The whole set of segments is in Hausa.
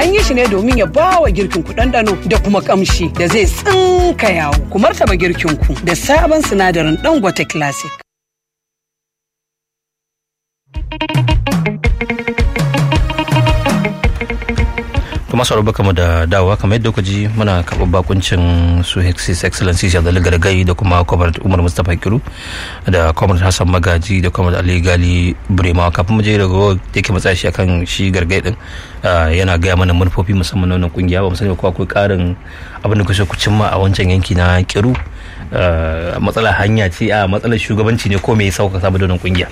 An yi shi ne domin ya ba wa girkin ku ɗanɗano da kuma ƙamshi da zai tsinka yawo. Ku martaba girkin ku da sabon sinadarin Dangote Classic. kuma sauro baka mu da dawowa kamar yadda kuka ji muna karɓar bakuncin su his excellency shazali gargai da kuma kwamar umar mustapha kiru da kwamar hassan magaji da kwamar ali gali burema kafin mu je daga da yake matsa shi akan shi gargai din yana gaya mana manufofi musamman na wannan kungiya ba mu sani ko akwai karin abin da kusa ku cimma a wancan yanki na kiru matsalar hanya ce a matsalar shugabanci ne ko me ya sauka saboda wannan kungiya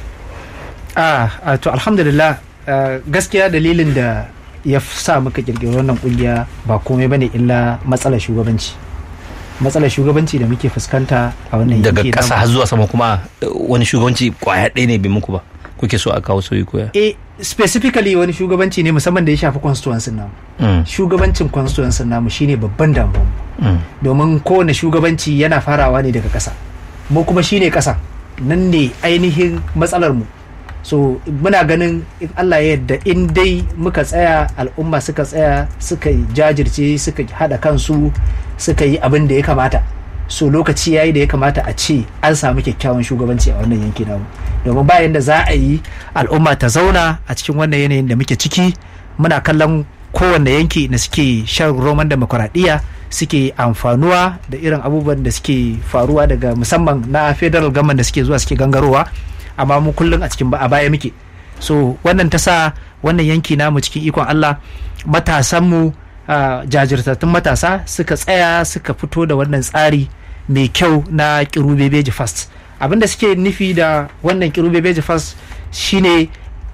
a to alhamdulillah gaskiya dalilin da ya sa muka kirkiri wannan kungiya ba komai bane illa matsalar shugabanci matsalar shugabanci da muke fuskanta a wannan daga yanki kasa har zuwa sama kuma wani shugabanci kwaya ɗaya ne bai muku ba kuke so a kawo sauyi koya eh specifically wani shugabanci ne musamman da ya shafi constituency namu shugabancin constituency namu shine babban damuwa domin kowane shugabanci yana farawa ne daga ƙasa mu kuma shine ƙasa nan ne ainihin matsalar mu so muna ganin in Allah ya yarda in dai muka tsaya al'umma suka tsaya suka jajirce suka hada kansu suka yi abin da ya kamata so lokaci yayi da ya kamata a ce an samu kyakkyawan shugabanci a wannan yanki namu domin bayan da za a yi al'umma ta zauna a cikin wannan yanayin da muke ciki muna kallon kowanne yanki da suke shan roman demokuraɗiyya suke amfanuwa da irin abubuwan da suke faruwa daga musamman na federal government da suke zuwa suke gangarowa amma mu kullum a cikin a baya muke so wannan ta sa wannan yanki namu cikin ikon Allah matasanmu uh, jajirtattun matasa suka tsaya suka fito da wannan tsari mai kyau na kiru bebeji fast abinda suke nufi da wannan kiru bebeji fast shine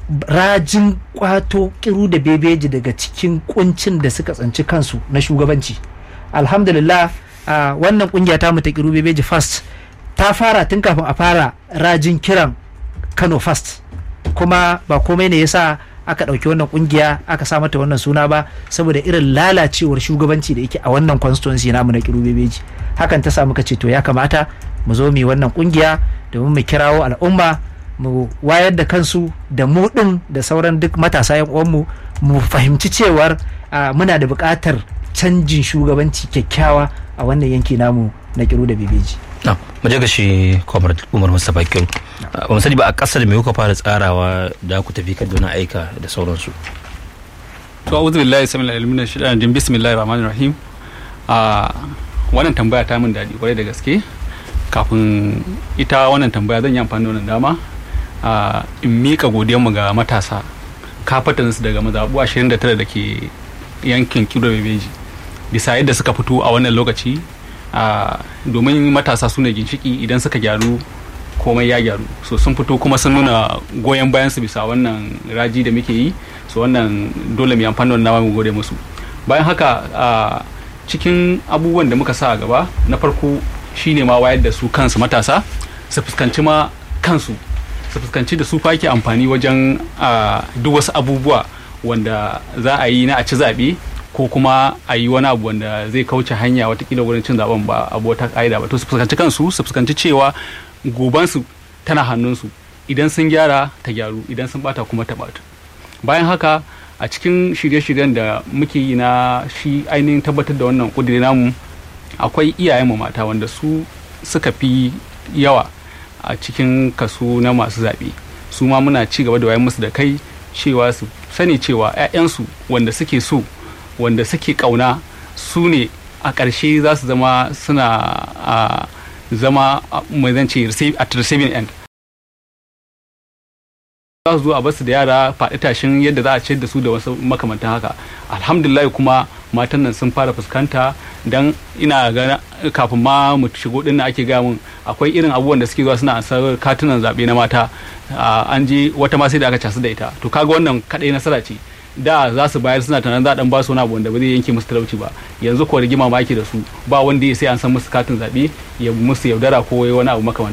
rajin kwato kiru da bebeji daga cikin kuncin da suka tsanci kansu na shugabanci alhamdulillah uh, wannan kungiya ta mu ta kiru bebeji fast ta fara tun kafin a fara rajin kiran kano fast kuma ba komai ne yasa aka ɗauki wannan kungiya aka sa mata wannan suna ba saboda irin lalacewar shugabanci da yake a wannan constituency namu na kiru bebeji hakan ta sa muka ce to ya kamata mu zo mu yi wannan kungiya domin mu kirawo al'umma mu wayar da kansu da mu din da sauran duk matasa yan uwanmu mu fahimci cewar muna da buƙatar canjin shugabanci kyakkyawa a wannan yanki namu na kiru da bebeji mu je ga shi kwamar umar mustapha kiru ba mu sani ba a kasar me kuka fara tsarawa da ku tafi kan wani aika da sauransu to a'udhu billahi samil alimin shaitan jin bismillahir rahmanir rahim a wannan tambaya ta min daɗi kwarai da gaske kafin ita wannan tambaya zan yi amfani da wannan dama a in mika mu ga matasa kafatansu daga mazaɓu 29 da ke yankin kiro bebeji bisa yadda suka fito a wannan lokaci domin matasa su ne ginshiki idan suka gyaru komai ya gyaru so sun fito kuma sun nuna goyon bayan su bisa wannan raji da muke yi so wannan dole mu amfani da mu gode musu bayan haka cikin abubuwan da muka sa a gaba na farko shine ma wayar da su kansu matasa su fuskanci ma kansu su fuskanci da su fa ke amfani wajen duk wasu abubuwa wanda za a yi na a ci zaɓe ko kuma a yi wani abu wanda zai kauce hanya watakila wurin cin zaben ba abu wata ka'ida ba to su fuskanci kansu su fuskanci cewa gobansu tana hannunsu idan sun gyara ta gyaru idan sun bata kuma ta bata bayan haka a cikin shirye-shiryen da muke yi na shi ainihin tabbatar da wannan kudiri namu akwai iyayenmu mata wanda su suka fi yawa a cikin kaso na masu zaɓe su ma muna ci gaba da wayan musu da kai cewa su sani cewa 'ya'yansu wanda suke so wanda suke kauna su ne a ƙarshe za su zama suna zama mai zance at receiving end za su zo a basu da yara faɗi tashin yadda za a ciyar da su da wasu makamantan haka alhamdulillah kuma matan nan sun fara fuskanta don ina ga kafin ma mu shigo din ake gaya mun akwai irin abubuwan da suke zuwa suna ansar katunan zaɓe na mata an je wata ma sai da aka casu da ita to kaga wannan kaɗai nasara ce da za su bayar suna tunanin za a dan ba su wani abu wanda ba zai yanke musu talauci ba yanzu ko rigima ma da su ba wanda ya sai an san musu katin zaɓe ya musu yaudara ko wani abu makamanta